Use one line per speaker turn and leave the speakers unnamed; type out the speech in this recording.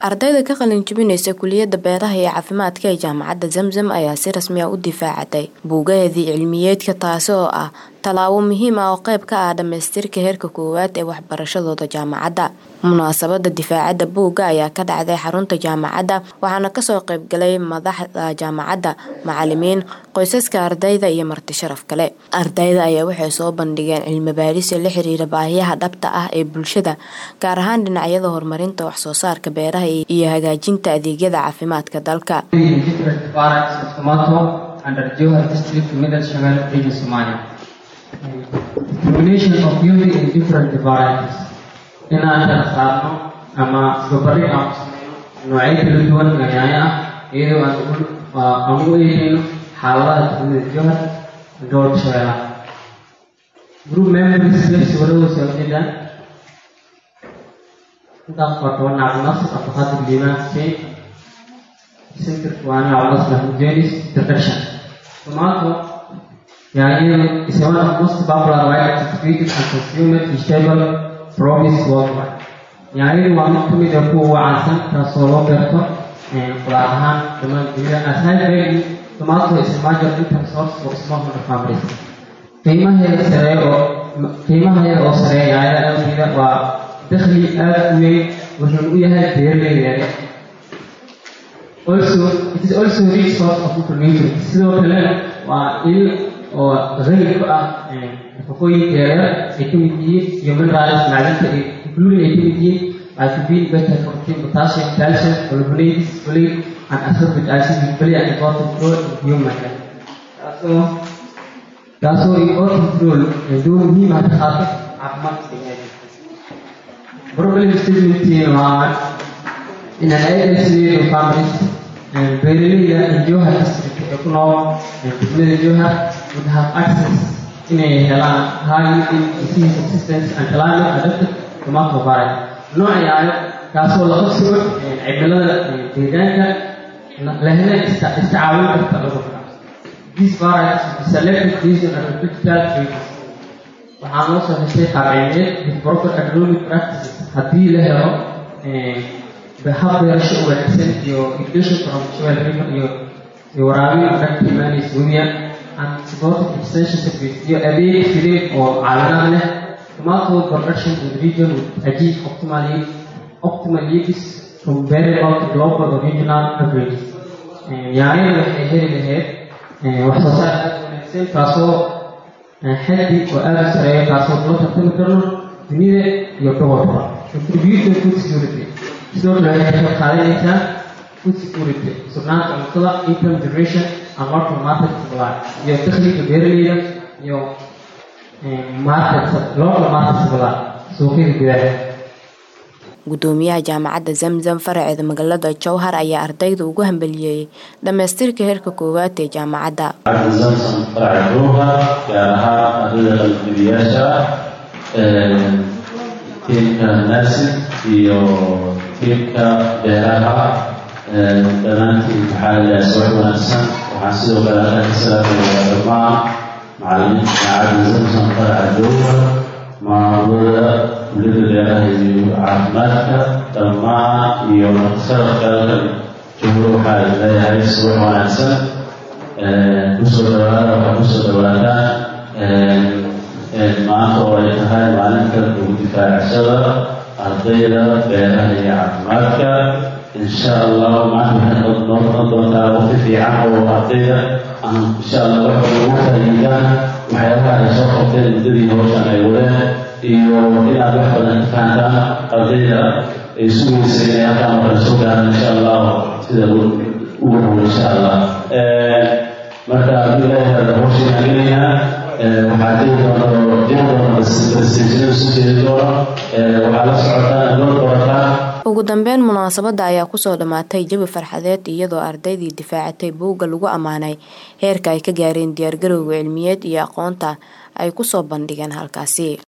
ardayda ka qalin jebinaysa kuliyada beeraha iyo caafimaadka ee jaamacadda zamzam ayaa si rasmi ah u difaacatay buugaheedii cilmiyeedka taasi oo ah tallaabo muhiim ah oo qayb ka ah dhamaystirka heerka koowaad ee waxbarashadooda jaamacadda munaasabada difaacadda buugga ayaa ka dhacday xarunta jaamacadda waxaana kasoo qaybgalay madaxda jaamacadda macalimiin qoysaska ardayda iyo marti sharaf kale ardayda ayaa waxay soo bandhigeen cilmi baadhisa la xiriira baahiyaha dhabta ah ee bulshada gaar ahaan dhinacyada horumarinta waxsoo saarka beeraha iyo hagaajinta adeegyada caafimaadka dalka
inaan kala saarno ama isbarbardhig aan ku sameyno noocyo kala duwan oo yaanyo ah iyadoo aan u eegeyno xaaladaha tuulada jowhar gobolka shabeellaha group members sawirada soo jeedaan intaas waa toban cabdinas abdulqaadir liimaan xuseen centerka waa nin cabdinas mahmud jenis introduction tomato yaanyadu is one of most popular varieties created and consumed vegetable promise worldwide yaanyadu waa mid kamid ah kuwa ugu caansan taasoo loo beerto qudaar ahaan dhammaan dunida as high value tomato is a major income source for smallholder families qiimaheeda sareeya oo qiimaheeda oo sareeya yaanyada awgeeda waa dakhli aada u weyn wuxuuna u yahay beeraleyda also it is also rich source of information sidoo kale waa il oo qani ku ah nafaqooyinka yaryar ay ka mid yihiin iyo minerals macdinta including ay ka mid yihiin vitamin beta protein potassium calcium carbohydrates folate and ascorbic acid which play an important role in human health taasoo taasoo important role door muhiim ah ka qaata caafimaadka biniaadamka problem statement waa in an isolated families beeraleyda in Jowhar district ee ku nool degmada Jowhar would have access inay helaan high disease resistance and climate adapted tomato variety nooc yaayo kaasoo la qabsigo cimilada deegaanka lehna iska caawin karta cudurka these varieties will be selected based on agricultural traits waxaa loo soo heshay qaabciimeed with proper agronomic practices haddii la helo hab beerasho u wanaagsan iyo irrigation from soil river iyo iyo waraabin dhanka imaanaysa webiya and supported extension service iyo adeeg fideed oo caalamad leh tomato production in the region would achieve optimally optimal yields from variable to global or regional averages yaanyada waxay heli lahayd wax soo saar aada wanaagsan kaasoo xaddi oo aada u sareeya kaasoo kula tartami karno dunida iyo gobolka contribution food security sidoo kale waxay ka qaadanaysaa food security sugnaanta cuntada income generation and local market supply iyo dakhliga beeraleyda iyo market local market supply suuqyada gudaha
gudoomiyaha jaamacadda zamzam faraceeda magaalada jowhar ayaa ardayda ugu hambaliyeeyey dhamaystirka heerka koowaad ee jaamacadda
zamzam faraca jowhar gaar ahaan ardayda qalbibiyaasha tiimka nursing iyo tiimka beeraha dhammaantiin maxaa ilaha soo wanaagsan waxaan sidoo kale halkan ka salaamayaa dhammaan macalimiinta jaamacadda zamzam faraca jowhar maamulada kuliyada beeraha iyo caafimaadka dhammaan iyo martisharafka halkan joogo waxaa leeyahay subax wanaagsan kusoo dhawaada waxaa kusoo dhawaataan maanta oo ay tahay maalinta ugu difaacashada ardayda beeraha iyo caafimaadka insha allah maanta waxay noo noqon doontaa waqti fiican oo ardayda aan insha allah waxa ugu faa'iidaan waxyaabaha ay soo qabteen muddadii hawshan ay wadeen iyo inaad wax badan ka fahantaan ardayda ay sugaysa inay halkaan markale soo gaaraan insha allah sida ugu dhow insha allah marka haddii ilaahay hada hawshiina gelaynaa waxaa jiri doona jiri doona presentation isu jeedi doona waxaa la socotaan loo qorataan
ugu dambeyn munaasabada ayaa kusoo dhammaatay jawi farxadeed iyadoo ardaydii difaacatay buugga lagu ammaanay heerka ay ka gaareen diyaargarowga cilmiyeed iyo aqoonta ay kusoo bandhigeen halkaasi